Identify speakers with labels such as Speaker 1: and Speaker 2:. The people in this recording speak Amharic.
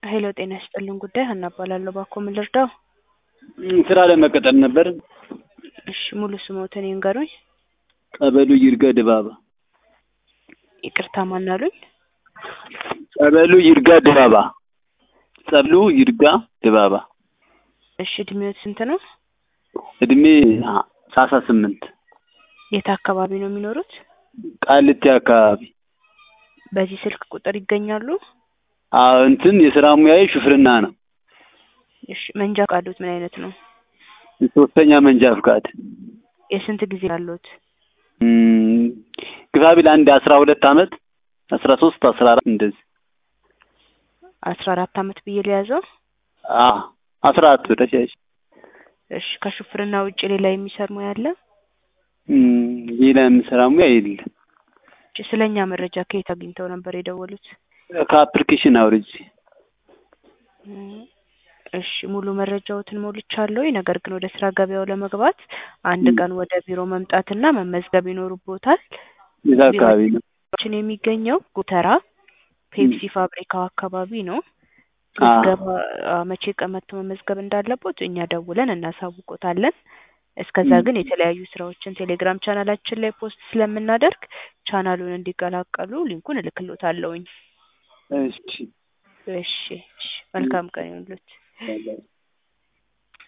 Speaker 1: ሄሎ ጤና ይስጥልን ጉዳይ ሀና እባላለሁ። እባክዎ ምን ልርዳው?
Speaker 2: ስራ ለመቀጠር ነበር።
Speaker 1: እሺ ሙሉ ስሞትን ይንገሩኝ።
Speaker 2: ጸበሉ ይርጋ ድባባ።
Speaker 1: ይቅርታ ማን አሉኝ?
Speaker 2: ጸበሉ ይርጋ ድባባ። ጸበሉ ይርጋ ድባባ።
Speaker 1: እሺ እድሜዎት ስንት ነው?
Speaker 2: እድሜ ሰላሳ ስምንት
Speaker 1: የት አካባቢ ነው የሚኖሩት?
Speaker 2: ቃሊቲ አካባቢ።
Speaker 1: በዚህ ስልክ ቁጥር ይገኛሉ?
Speaker 2: አዎ እንትን የስራ ሙያዬ ሹፍርና ነው።
Speaker 1: እሺ መንጃ ፈቃዶት ምን አይነት ነው?
Speaker 2: ሶስተኛ መንጃ ፍቃድ
Speaker 1: የስንት ጊዜ አሉት?
Speaker 2: እም፣ ግፋ ቢል አንድ አስራ ሁለት አመት አስራ ሶስት አስራ አራት እንደዚህ
Speaker 1: አስራ አራት አመት ብዬ ሊያዘው?
Speaker 2: አ አስራ አራት ተሻሽ
Speaker 1: እሺ ከሹፍርና ውጭ ሌላ የሚሰር ሙያ አለ?
Speaker 2: እም፣ ሌላ የምሰራ ሙያ የለም።
Speaker 1: እሺ ስለኛ መረጃ ከየት አግኝተው ነበር የደወሉት?
Speaker 2: ከአፕሊኬሽን አውርጄ
Speaker 1: እም፣ እሺ ሙሉ መረጃዎትን ሞልቻለሁ። ነገር ግን ወደ ስራ ገበያው ለመግባት አንድ ቀን ወደ ቢሮ መምጣትና መመዝገብ ይኖርቦታል።
Speaker 2: የዛ አካባቢ ነው።
Speaker 1: ቢሮችን የሚገኘው ጎተራ ፔፕሲ ፋብሪካው አካባቢ ነው።
Speaker 2: አ
Speaker 1: ምዝገባ አ፣ መቼ ቀን መጥቶ መመዝገብ እንዳለቦት እኛ ደውለን እናሳውቆታለን። እስከዛ ግን የተለያዩ ስራዎችን ቴሌግራም ቻናላችን ላይ ፖስት ስለምናደርግ ቻናሉን እንዲቀላቀሉ ሊንኩን እልክሎታለሁኝ።
Speaker 2: እሺ
Speaker 1: እሺ እሺ መልካም ቀን ይሁንልዎት።